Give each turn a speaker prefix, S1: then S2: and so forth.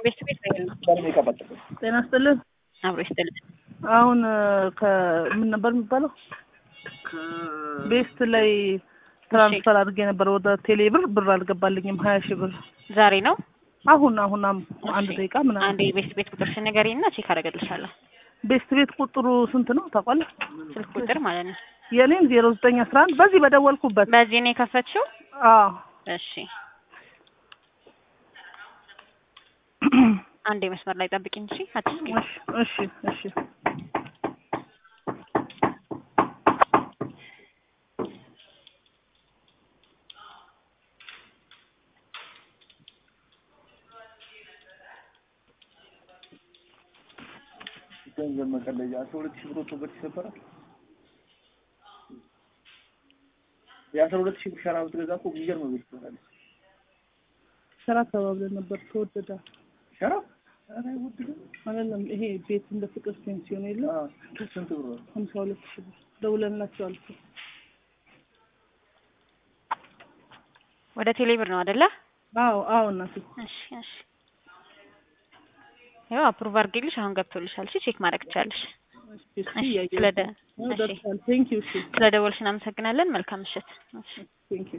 S1: ቤት ቤት ነው
S2: ጤና ይስጥልን።
S1: አብሮ ይስጥልን።
S2: አሁን ከምን ነበር የሚባለው ቤስት ላይ ትራንስፈር አድርጌ ነበር ወደ ቴሌ ብር ብር አልገባልኝም ሀያ ሺህ ብር
S1: ዛሬ ነው።
S2: አሁን አሁን አም- አንድ ደቂቃ ምናምን
S1: አንዴ ቤት ቤት ቁጥር ንገሪኝ እና ቼክ አደርግልሻለሁ።
S2: ቤስት ቤት ቁጥሩ ስንት ነው ታውቃለህ?
S1: ስልክ ቁጥር ማለት ነው።
S2: የኔም ዜሮ ዘጠኝ አስራ አንድ በዚህ በደወልኩበት
S1: በዚህ ነው የከፈትሽው?
S2: አዎ
S1: እሺ አንዴ መስመር ላይ ጠብቂኝ እሺ። አትስቂ።
S2: እሺ እሺ እሺ
S3: ገንዘብ መቀለጃ አስራ ሁለት ሺህ ብር ወጥቶበት ይሰበራል። የአስራ ሁለት ሺህ ብር ሸራ ብትገዛ እኮ የሚገርም ቤት ትሆናለች።
S2: ስራ ተባብለን ነበር ተወደደ
S3: ሸራ ኧረ አይወድድም።
S2: አይደለም ይሄ ቤት እንደ ፍቅር ፔንሲዮን የለም
S3: አዎ፣ ስንት ብር ነው?
S2: ሀምሳ ሁለት ሺህ ብር ደውለንላቸዋል እኮ
S1: ወደ ቴሌ ብር ነው አይደለ?
S2: አዎ አዎ እናቴ
S1: እሺ እሺ። ያው አፕሩቭ አድርጌልሽ አሁን ገብቶልሻል። እሺ ቼክ ማድረግ ትቻለሽ።
S2: እሺ
S1: እሺ
S2: እያየሁ
S1: ስለደ
S2: ነው
S1: እሺ
S2: ደርሷል ቴንክ ዩ እሺ
S1: ስለደወልሽ እናመሰግናለን። መልካም ምሽት። እሺ
S2: ቴንክ ዩ